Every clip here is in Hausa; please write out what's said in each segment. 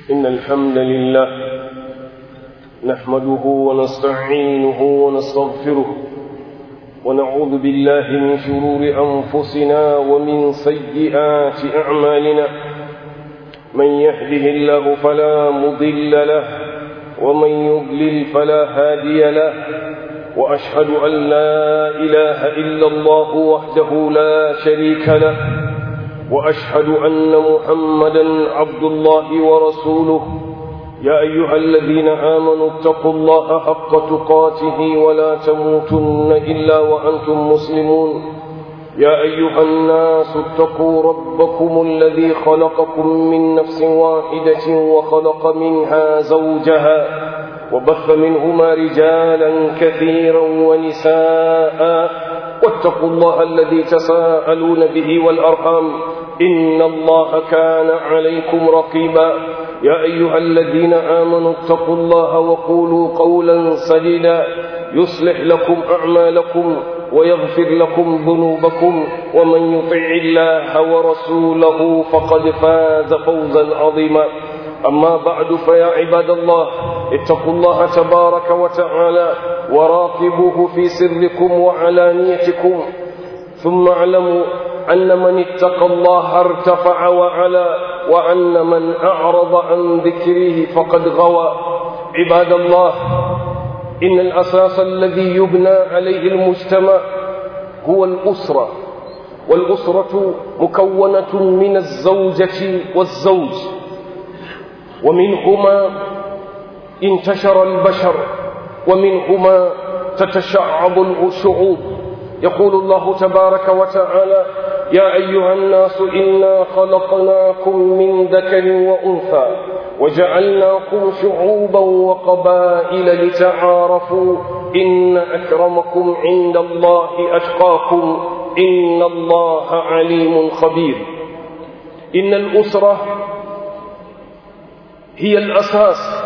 إن الحمد لله نحمده ونستعينه ونستغفره ونعوذ بالله من شرور أنفسنا ومن سيئات أعمالنا من يهده الله فلا مضل له ومن يضلل فلا هادي له وأشهد أن لا إله إلا الله وحده لا شريك له وأشهد أن محمدا عبد الله ورسوله يا أيها الذين آمنوا اتقوا الله حق تقاته ولا تموتن إلا وأنتم مسلمون يا أيها الناس اتقوا ربكم الذي خلقكم من نفس واحدة وخلق منها زوجها وبث منهما رجالا كثيرا ونساء واتقوا الله الذي تساءلون به والأرحام إن الله كان عليكم رقيبا يا أيها الذين آمنوا اتقوا الله وقولوا قولا سديدا يصلح لكم أعمالكم ويغفر لكم ذنوبكم ومن يطع الله ورسوله فقد فاز فوزا عظيما أما بعد فيا عباد الله اتقوا الله تبارك وتعالى وراقبوه في سركم وعلانيتكم ثم اعلموا أن من اتقى الله ارتفع وعلا وأن من أعرض عن ذكره فقد غوى عباد الله إن الأساس الذي يبنى عليه المجتمع هو الأسرة والأسرة مكونة من الزوجة والزوج ومنهما انتشر البشر ومنهما تتشعب الشعوب يقول الله تبارك وتعالى يا أيها الناس إنا خلقناكم من ذكر وأنثى وجعلناكم شعوبا وقبائل لتعارفوا إن أكرمكم عند الله أتقاكم إن الله عليم خبير إن الأسرة هي الأساس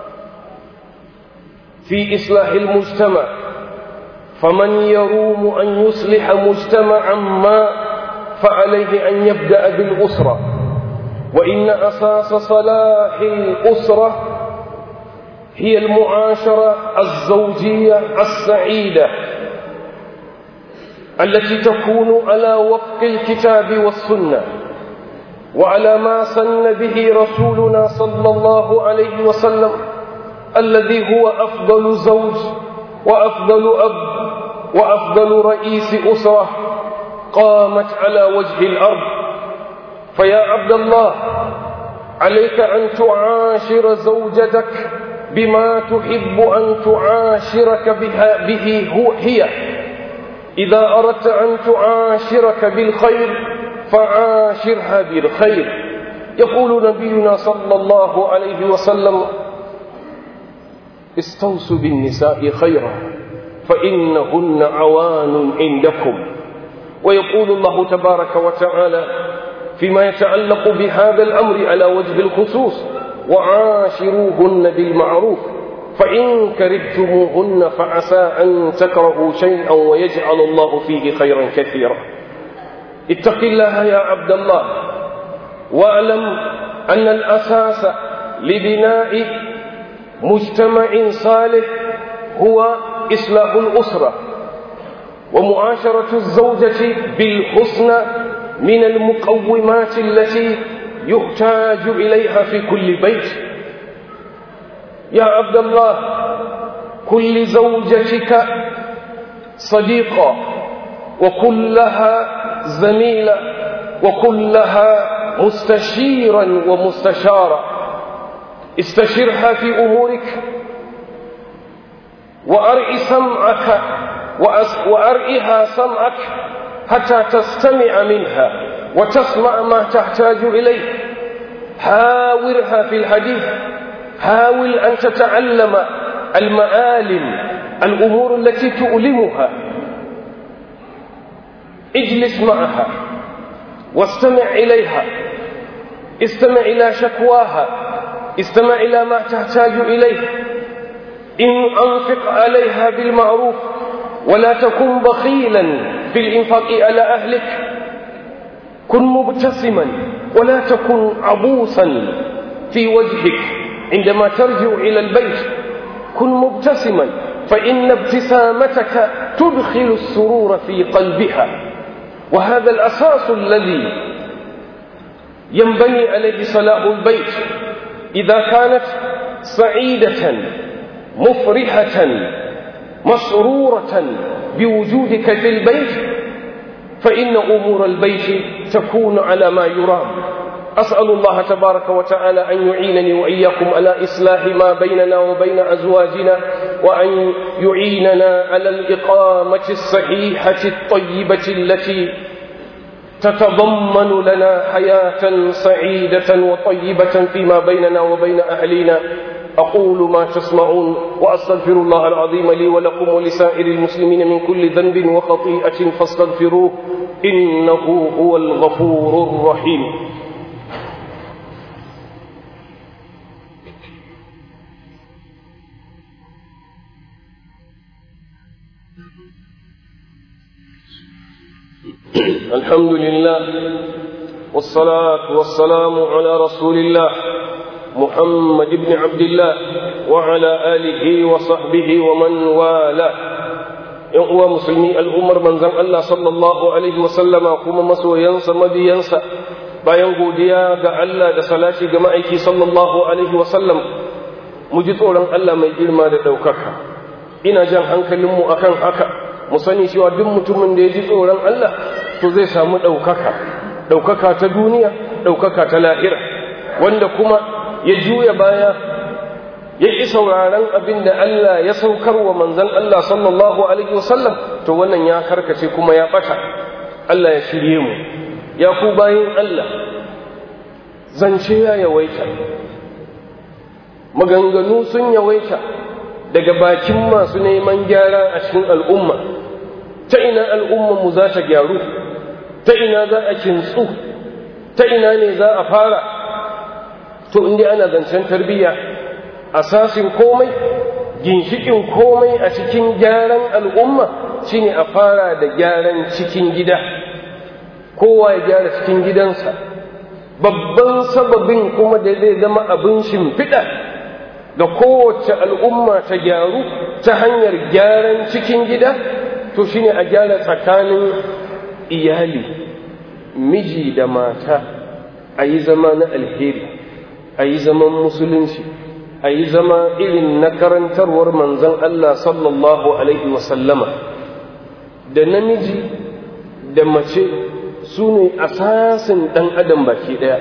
في إصلاح المجتمع فمن يروم أن يصلح مجتمعا ما فعليه أن يبدأ بالأسرة وإن أساس صلاح الأسرة هي المعاشرة الزوجية السعيدة التي تكون على وفق الكتاب والسنة وعلى ما سن به رسولنا صلى الله عليه وسلم الذي هو أفضل زوج وأفضل أب وأفضل رئيس أسرة قامت على وجه الأرض فيا عبد الله عليك أن تعاشر زوجتك بما تحب أن تعاشرك بها به هو هي إذا أردت أن تعاشرك بالخير فعاشرها بالخير يقول نبينا صلى الله عليه وسلم استوصوا بالنساء خيرا فإنهن عوان عندكم ويقول الله تبارك وتعالى فيما يتعلق بهذا الأمر على وجه الخصوص وعاشروهن بالمعروف فإن كرهتموهن فعسى أن تكرهوا شيئا ويجعل الله فيه خيرا كثيرا اتق الله يا عبد الله واعلم أن الأساس لبناء مجتمع صالح هو إصلاح الأسرة ومعاشرة الزوجة بالحسنى من المقومات التي يحتاج إليها في كل بيت يا عبد الله كل زوجتك صديقة وكلها زميلة وكلها مستشيرا ومستشارا استشرها في أمورك وأرئ سمعك وأرئها سمعك حتى تستمع منها وتسمع ما تحتاج إليه حاورها في الحديث حاول أن تتعلم المآلم الأمور التي تؤلمها اجلس معها واستمع إليها استمع إلى شكواها استمع إلى ما تحتاج إليه إن أنفق عليها بالمعروف ولا تكن بخيلا في الإنفاق على أهلك كن مبتسما ولا تكن عبوسا في وجهك عندما ترجع إلى البيت كن مبتسما فإن ابتسامتك تدخل السرور في قلبها وهذا الأساس الذي ينبني عليه صلاح البيت إذا كانت سعيدة مفرحة مسرورة بوجودك في البيت فإن أمور البيت تكون على ما يرام أسأل الله تبارك وتعالى أن يعينني وإياكم على إصلاح ما بيننا وبين أزواجنا وأن يعيننا على الإقامة الصحيحة الطيبة التي تتضمن لنا حياة سعيدة وطيبة فيما بيننا وبين أهلنا أقول ما تسمعون وأستغفر الله العظيم لي ولكم ولسائر المسلمين من كل ذنب وخطيئة فاستغفروه إنه هو الغفور الرحيم الحمد لله والصلاة والسلام على رسول الله محمد بن عبد الله وعلى آله وصحبه ومن والاه ‘yan uwa musulmi al'ummar manzan Allah sallallahu Alaihi wasallama kuma masoyansa mabiyansa bayan godiya ga Allah da salati ga ma'aiki sallallahu Alaihi wasallam mu ji tsoron Allah mai girma da ɗaukaka ina jan hankalinmu akan haka mu sani cewa duk mutumin da ya ji tsoron Allah to zai samu ɗaukaka ɗaukaka ta duniya ɗaukaka ta lahira wanda kuma ya juya baya ya ƙi sauraron abin da Allah ya saukar wa manzan Allah sallallahu alaihi wasallam to wannan ya karkace kuma ya ɓata Allah ya shirye mu ya ku bayin Allah zance ya yawaita maganganu sun yawaita daga bakin masu neman gyara a cikin al'umma ta ina al'ummanmu za ta gyaru ta ina za a kintsu ta ina ne za a fara to inda ana zancen tarbiyya asasin komai ginshikin komai a cikin gyaran al'umma shine a fara da gyaran cikin gida kowa ya gyara cikin gidansa babban sababin kuma da zai zama abin shimfiɗa ga kowace al'umma ta gyaru ta hanyar gyaran cikin gida to shine a gyara tsakanin iyali miji da mata a yi zama na alheri a yi zaman musulunci a yi zama irin na karantarwar manzon Allah sallallahu Alaihi wasallama da namiji da mace su ne asasin ɗan adam baki ɗaya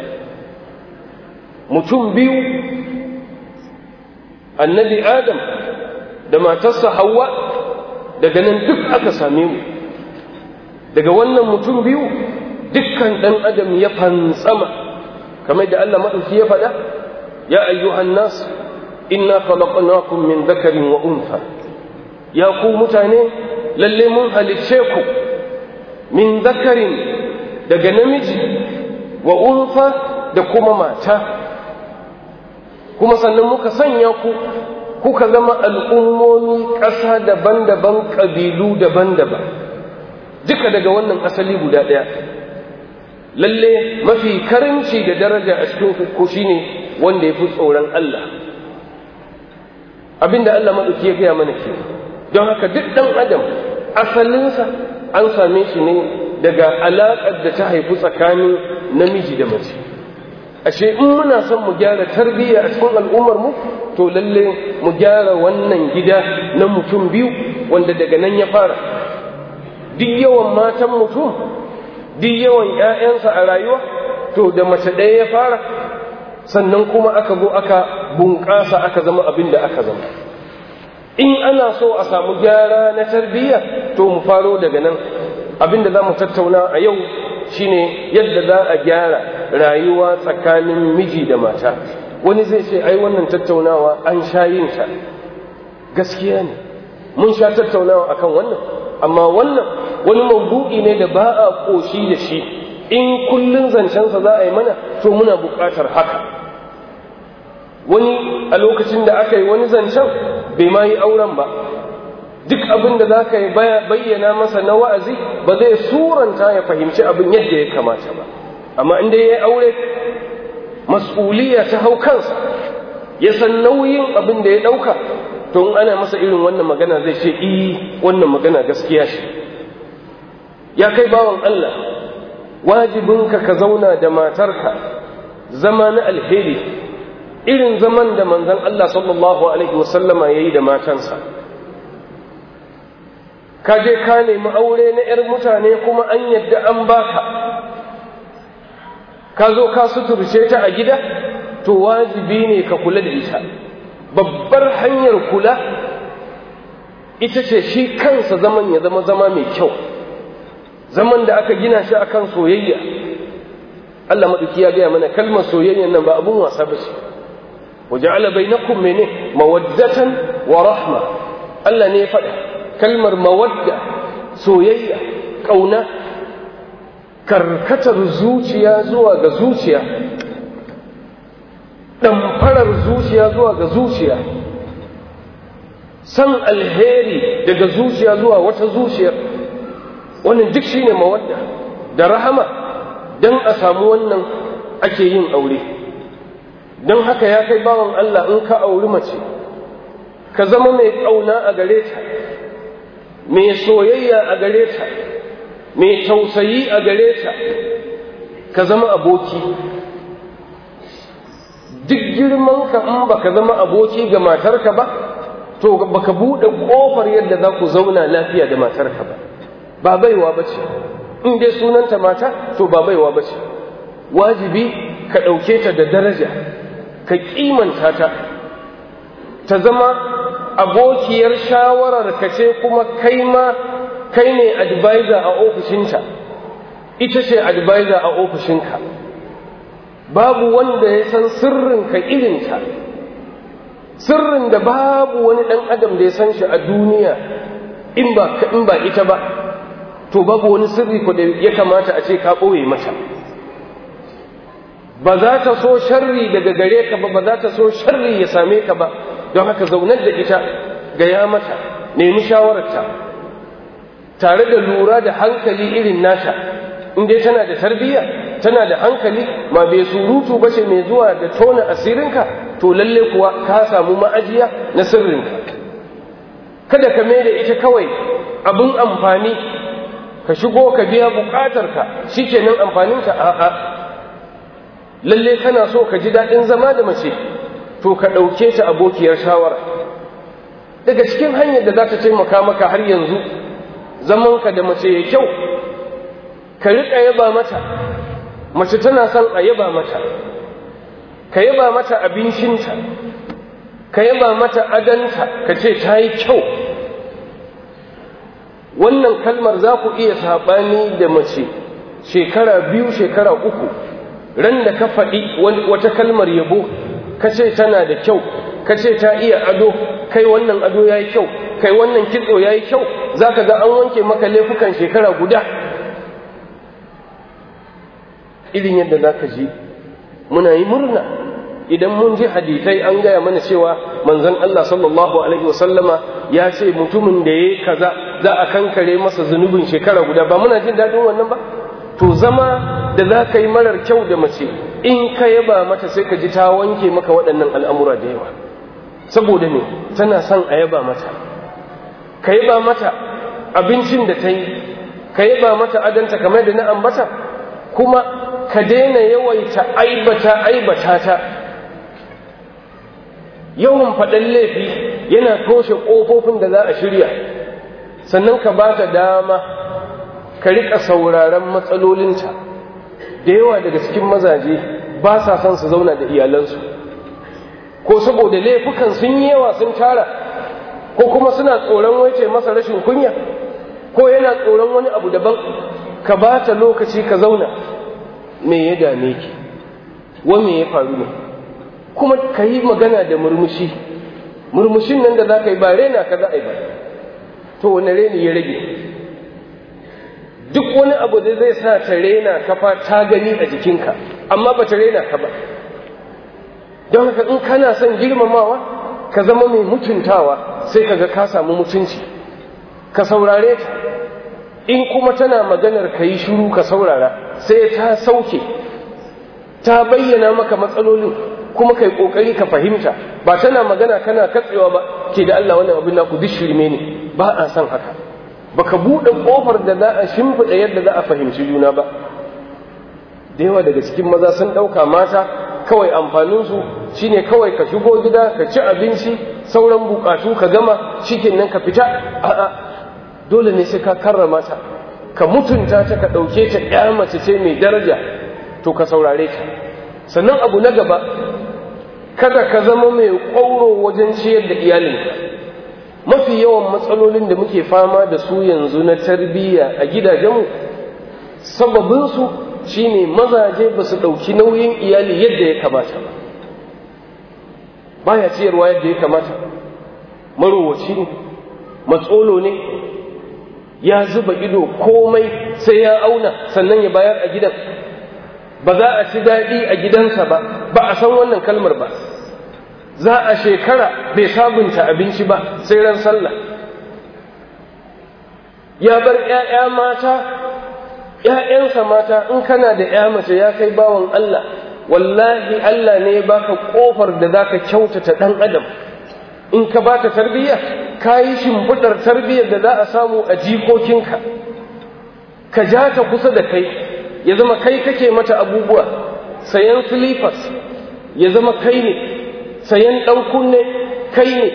mutum biyu annabi adam da matarsa hawa daga nan duk aka same mu daga wannan mutum biyu dukkan ɗan adam ya fantsama kamar da Allah maɗauki ya faɗa ya ayyuhan nas inna khalaqnakum min dhakarin wa untha ya ku mutane lalle mun halicce ku min dhakarin daga namiji wa untha da kuma mata kuma sannan muka sanya ku kuka zama al'ummomi ƙasa daban-daban ƙabilu daban-daban duka daga wannan asali guda ɗaya lalle mafi karimci da daraja a cikin ku shine wanda ya fi tsoron Allah abinda Allah maɗauki ya gaya mana ke don haka duk ɗan adam asalinsa an same shi ne daga alaƙar da ta haifi tsakanin namiji da mace ashe in muna son mu gyara tarbiyya a cikin al'ummar mu to lalle mu gyara wannan gida na mutum biyu wanda daga nan ya fara duk yawan matan mutum duk yawan 'ya'yansa a rayuwa to da mace ɗaya ya fara sannan kuma aka zo aka bunƙasa aka zama abin da aka zama in ana so a samu gyara na tarbiyya to mu faro daga nan abin da za mu tattauna a yau shine yadda za a gyara rayuwa tsakanin miji da mata wani zai ce ai wannan tattaunawa an sha yin ta gaskiya ne mun sha tattaunawa akan wannan amma wannan wani maudu'i ne da ba a ƙoshi da shi in kullun zancensa za a yi mana to muna buƙatar haka wani a lokacin da aka yi wani zancen bai ma yi auren ba duk abin da za ka yi bayyana masa na wa'azi ba zai suranta ya fahimci abin yadda ya kamata ba amma inda ya yi aure mas'uliya ta hau kansa ya san nauyin abin da ya ɗauka to in ana masa irin wannan magana zai ce i wannan magana gaskiya ce ya kai bawan Allah wajibinka ka zauna da matarka zama na alheri irin zaman da manzon Allah sallallahu alaihi wasallama yayi da matansa ka je ka nemi aure na 'yar mutane kuma an yadda an baka ka zo ka suturce ta a gida to wajibi ne ka kula da ita babbar hanyar kula ita ce shi kansa zaman ya zama zama mai kyau zaman da aka gina shi akan soyayya Allah maɗauki ya gaya mana kalmar soyayyan nan ba abun wasa ba ce waja'ala bainakum mene mawaddatan wa rahma Allah ne ya faɗa kalmar mawadda soyayya ƙauna karkatar zuciya zuwa ga zuciya ɗamfarar zuciya zuwa ga zuciya san alheri daga zuciya zuwa wata zuciyar wannan duk shine mawadda da rahama don a samu wannan ake yin aure don haka ya kai bawan Allah in ka auri mace ka zama mai ƙauna a gare ta mai soyayya a gare ta mai tausayi a gare ta ka zama aboki duk girman ka in baka zama aboki ga matarka ba to baka buɗe ƙofar yadda za ku zauna lafiya da matarka ba ba baiwa ba ce in dai sunanta mata to ba baiwa ba ce wajibi ka ɗauke ta da daraja ka kimanta ta ta zama abokiyar shawarar ka ce kuma kai ma kai ne advisor a ofishinta ita ce advisor a ofishinka babu wanda ya san sirrinka irinta sirrin da babu wani ɗan adam da ya san shi a duniya in ba in ba ita ba to babu wani sirri ko da ya kamata a ce ka ɓoye mata ba za ta so sharri daga gare ka ba ba za ta so sharri ya same ka ba don haka zaunar da ita gaya mata nemi shawararta tare da lura da hankali irin nata in dai tana da tarbiyya tana da hankali ma bai surutu ba ce mai zuwa da tona asirinka to lalle kuwa ka samu ma'ajiya na sirrinka kada ka mai da ita kawai abin amfani ka shigo ka biya bukatarka shi kenan amfaninka a'a lalle kana so ka ji daɗin zama da mace to ka ɗauke ta abokiyar shawara daga cikin hanyar da za ta taimaka maka har yanzu zamanka da mace ya kyau ka riƙa yaba mata mace tana son a yaba mata ka yaba mata abincinta ka yaba mata adanta ka ce ta yi kyau wannan kalmar za ku iya saɓani da mace shekara biyu shekara uku ran da ka faɗi wata kalmar yabo ka ce tana da kyau ka ce ta iya ado kai wannan ado ya yi kyau kai wannan kitso ya yi kyau za ka ga an wanke maka laifukan shekara guda irin yadda za ka ji muna yi murna idan mun ji hadisai an gaya mana cewa manzon Allah sallallahu alaihi wasallama ya ce mutumin da ya kaza za a kankare masa zunubin shekara guda ba muna jin daɗin wannan ba to zama da za ka yi marar kyau da mace in ka yaba mata sai ka ji ta wanke maka waɗannan al'amura da yawa saboda me tana son a yaba mata ka yaba mata abincin da ta yi ka yaba mata adanta kamar da na ambata kuma ka daina yawaita aibata aibata ta yawan faɗan laifi yana toshe ƙofofin da za a shirya sannan ka ba ta dama ka riƙa sauraron matsalolinta da yawa daga cikin mazaje ba sa son su zauna da iyalansu ko saboda laifukan sun yi yawa sun tara ko kuma suna tsoron wace masa rashin kunya ko yana tsoron wani abu daban ka ba ta lokaci ka zauna me ya dame ki wa me ya faru ne kuma ka yi magana da murmushi murmushin nan da za ka yi ba rena ka za a yi ba to wani reni ya rage duk wani abu da zai sa ta rena ka fa ta gani a jikinka amma ba ta rena ka ba don haka in kana son girmamawa ka zama mai mutuntawa sai ka ga ka samu mutunci ka saurare ta in kuma tana maganar ka yi shiru ka saurara sai ta sauke ta bayyana maka matsalolin kuma kai kokari ka fahimta ba tana magana kana katsewa ba ke da Allah wannan abin naku duk shirme ne ba a san haka baka buɗe ƙofar da za a shimfiɗa yadda za a fahimci juna ba da yawa daga cikin maza sun ɗauka mata kawai amfaninsu shine kawai ka shigo gida ka ci abinci sauran bukatu ka gama shikin nan ka fita a'a dole ne sai ka karrama ta ka mutunta ta ka ɗauke ta ƴa mace ce mai daraja to ka saurare ta sannan abu na gaba kada ka zama mai ƙwauro wajen ciyar da iyalinka mafi yawan matsalolin da muke fama da su yanzu na tarbiyya a gidajenmu sababinsu shine mazaje ba su ɗauki nauyin iyali yadda ya kamata ba baya ciyarwa yadda ya kamata marowaci ne matsolo ne ya zuba ido komai sai ya auna sannan ya bayar a gidan ba za a ci daɗi a gidansa ba ba a san wannan kalmar ba za a shekara bai sabunta abinci ba sai ran sallah ya bar ‘ya'ya mata ‘ya'yansa mata in kana da ‘ya mace ya kai bawan Allah wallahi Allah ne baka ƙofar da za ka kyautata ɗan adam in ka ba ta tarbiyya ka yi shimfiɗar tarbiyyar da za a samu a jikokinka ka ja ta kusa da kai ya zama kai kake mata abubuwa sayan silifas ya zama kai ne sayan ɗan kunne kai ne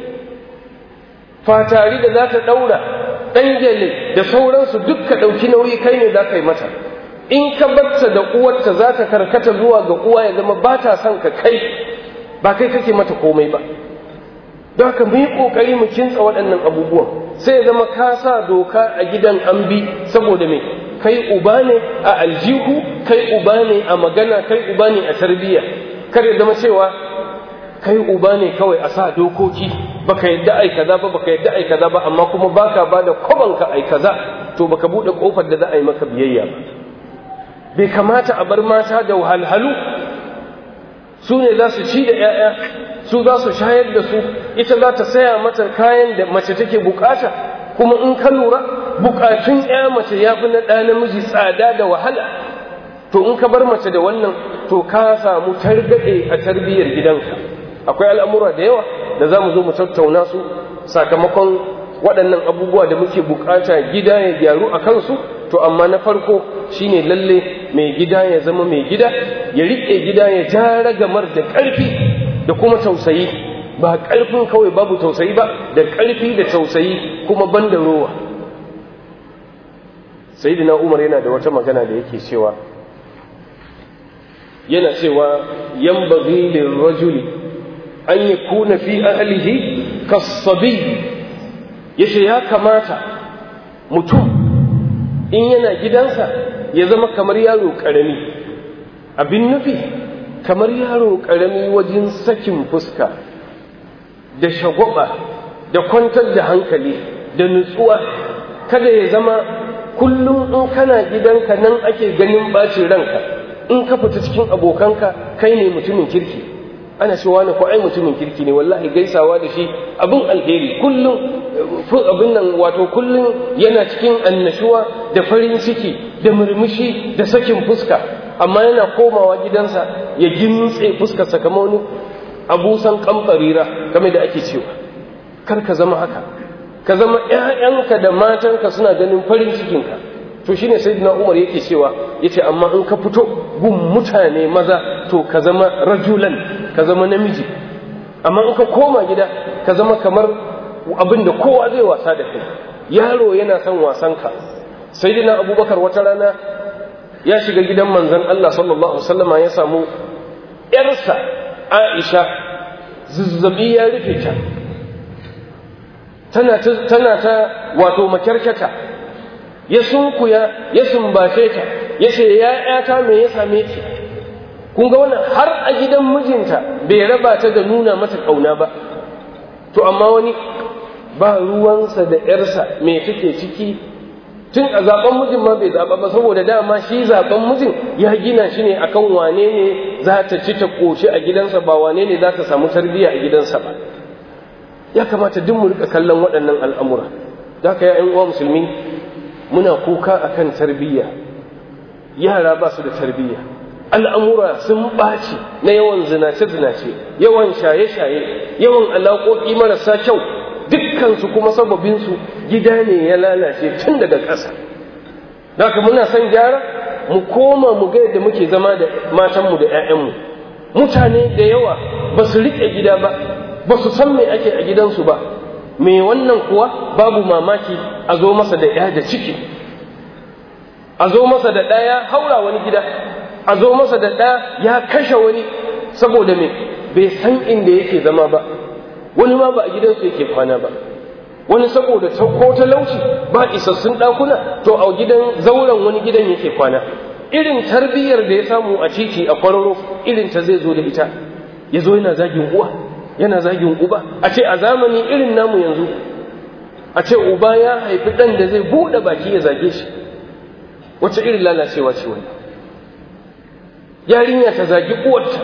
fatari da za ta ɗaura ɗan gyale da sauransu duk ka ɗauki nauyi kai ne za ka yi mata in ka barta da uwarta za ta karkata zuwa ga uwa ya zama ba ta son ka kai ba kai kake mata komai ba don haka mu yi ƙoƙari mu kintsa waɗannan abubuwan sai ya zama ka sa doka a gidan an bi saboda me kai uba ne a aljihu kai uba ne a magana kai uba ne a tarbiyya kar ya zama cewa kai uba ne kawai a sa dokoki baka yadda ai kaza ba baka yadda ai kaza ba amma kuma baka ba da kwabanka ai kaza to baka bude kofar da za a yi maka biyayya ba bai kamata a bar mata da wahalhalu su ne za su ci da 'ya'ya su za su shayar da su ita za ta saya mata kayan da mace take bukata kuma in ka lura bukatun 'ya mace ya fi na ɗa namiji tsada da wahala to in ka bar mace da wannan to ka samu targaɗe a tarbiyyar gidanka akwai al'amura da yawa da za mu zo mu tattauna su sakamakon waɗannan abubuwa da muke bukata gida ya gyaru a kansu to amma na farko shine lalle mai gida ya zama mai gida ya riƙe gida ya ja ragamar da ƙarfi da kuma tausayi ba ƙarfin kawai babu tausayi ba da ƙarfi da tausayi kuma ban da rowa sayyidina umar yana da wata magana da yake cewa yana cewa yanbaghi lirrajuli an yakuna fi ahlihi kasabi yace ya kamata mutum in yana gidansa ya zama kamar yaro karami abin nufi kamar yaro karami wajen sakin fuska da shagwaba da kwantar da hankali da nutsuwa kada ya zama kullum in kana gidanka nan ake ganin bacin ranka in ka fita cikin abokanka kai ne mutumin kirki ana cewa ne ko ai mutumin kirki ne wallahi gaisawa da shi abin alheri kullum abin nan wato kullum yana cikin annashuwa da farin ciki da murmushi da sakin fuska amma yana komawa gidansa ya gintse fuskarsa kamar wani abusan kamfarira game da ake cewa kar ka zama haka ka zama ƴaƴanka da matanka suna ganin farin cikinka to shine sayyidina Umar yake cewa yace amma in ka fito gun mutane maza to ka zama rajulan ka zama namiji amma in ka koma gida ka zama kamar abin da kowa zai wasa da kai yaro yana son wasanka sayyidina Abubakar wata rana ya shiga gidan manzon Allah sallallahu alaihi wasallama ya samu yarsa Aisha zazzabi ya rufe ta tana ta tana ta wato makyarkata ya sunkuya ya sumbace ta ya ce ya ƴata me ya same ki kun ga wannan har a gidan mijinta bai raba ta da nuna mata kauna ba to amma wani ba ruwansa da ƴarsa me take ciki tun a zaben mijin ma bai zaɓa ba saboda dama shi zaben mijin ya gina shi ne akan wane ne za ta ci ta ƙoshi a gidansa ba wane ne za ta samu tarbiyya a gidansa ba ya kamata duk mu rika kallon waɗannan al'amura da ka ya uwa musulmi muna kuka akan tarbiyya yara ba su da tarbiyya al'amura sun ɓaci na yawan zinace-zinace yawan shaye-shaye yawan alaƙoƙi marasa kyau dukkansu kuma sababinsu gida ne ya lalace tun daga ƙasa haka muna son gyara mu koma mu ga yadda muke zama da matanmu da 'ya'yanmu mutane da yawa ba su riƙe gida ba ba su san me ake a gidansu ba me wannan kuwa babu mamaki a zo masa da ya da ciki a zo masa da ɗaya haura wani gida a zo masa da ɗaya ya kashe wani saboda me bai san inda yake zama ba wani ma ba a gidansu yake kwana ba wani saboda ko talauci ba isassun ɗakuna to a gidan zauren wani gidan yake kwana irin tarbiyyar da ya samu a titi a kwararo irin ta zai zo da ita ya zo yana zagin uwa yana zagin uba a ce a zamani irin namu yanzu a ce uba ya haifi ɗan da zai buɗe baki ya zage shi wacce irin lalacewa ce wani yarinya ta zagi uwarta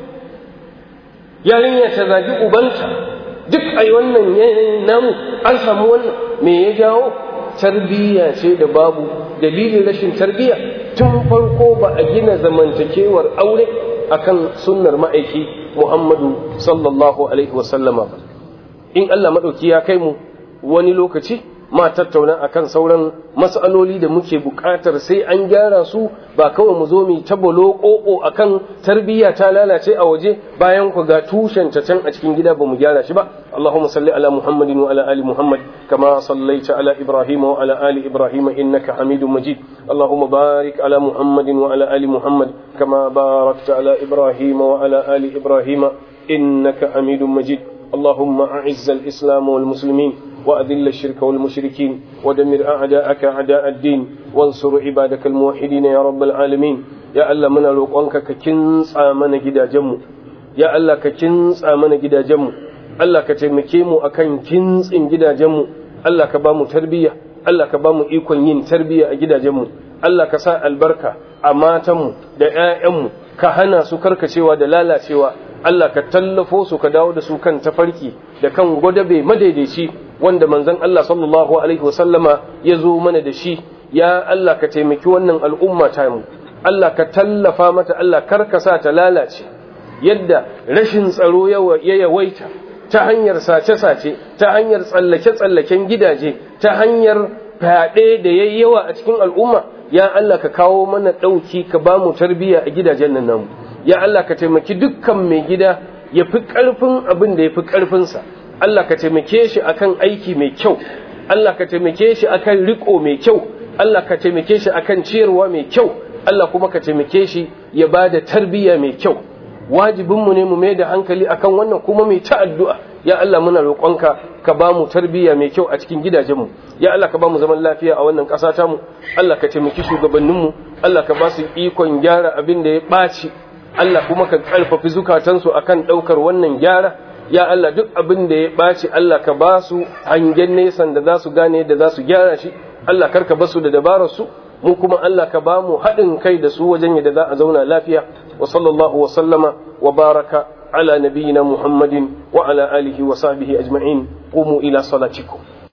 yarinya ta zagi ubanta duk a wannan yanayin namu an samu wannan me ya jawo tarbiyya ce da babu dalilin rashin tarbiyya tun farko ba a gina zamantakewar aure akan sunnar ma'aiki Muhammadu sallallahu alaihi wasallama ba in Allah maɗauki ya kai mu wani lokaci ma tattauna akan sauran mas'aloli da muke buƙatar sai an gyara su ba kawai mu zo mu tabalo ƙoƙo akan tarbiyya ta lalace a waje bayan ku ga tushen ta can a cikin gida ba mu gyara shi ba Allahumma salli ala Muhammadin wa ala ali Muhammad kama sallaita ala Ibrahim wa ala ali Ibrahim innaka Hamidum Majid Allahumma barik ala Muhammadin wa ala ali Muhammad kama barakta ala Ibrahim wa ala ali Ibrahim innaka Hamidum Majid اللهم أعز الإسلام والمسلمين وأذل الشرك والمشركين ودمر أعداءك أعداء الدين وانصر عبادك الموحدين يا رب العالمين يا الله من روقانك ككنس آمن جدا جمو يا الله ككنس آمن جدا جمو الله كتمكيمو أكن كنس إن جدا جمو الله كبامو تربية الله كبامو إيكون ين تربية جدا جمو الله كساء البركة أماتمو دعائمو كهنا سكرك سوى دلالة سوى Allah ka tallafo su ka dawo da su kan tafarki da kan gwadabe madaidaici wanda manzon Allah sallallahu alaihi wasallama ya zo mana da shi ya Allah ka taimaki wannan al'umma ta mu Allah ka tallafa mata Allah karkasa ta lalace yadda rashin tsaro ya yawaita ta hanyar sace-sace ta hanyar tsallake-tsallaken gidaje ta hanyar fyaɗe da yayi yawa a cikin al'umma ya Allah ka kawo mana ɗauki ka ba mu tarbiyya a gidajen nan namu ya Allah ka taimaki dukkan mai gida ya fi ƙarfin abin da ya fi ƙarfinsa Allah ka taimake shi akan aiki mai kyau Allah ka taimake shi akan riko mai kyau Allah ka taimake shi akan ciyarwa mai kyau Allah kuma ka taimake shi ya ba da tarbiyya mai kyau wajibinmu ne mu mai da hankali akan wannan kuma mai ta addu'a ya Allah muna roƙonka ka ba mu tarbiyya mai kyau a cikin gidajenmu ya Allah ka ba mu zaman lafiya a wannan ƙasa tamu Allah ka taimaki shugabanninmu Allah ka ba su ikon gyara abin da ya ɓaci Allah kuma ka ƙarfafi zukatansu akan ɗaukar wannan gyara ya Allah duk abin da ya ɓaci Allah ka ba su hangen nesan da za su gane da za su gyara shi Allah karka ba su da dabarar su mu kuma Allah ka ba mu haɗin kai da su wajen yadda za a zauna lafiya wa sallallahu wa sallama wa baraka ala nabiyyina Muhammadin wa ala alihi wa sahbihi ajma'in qumu ila salatikum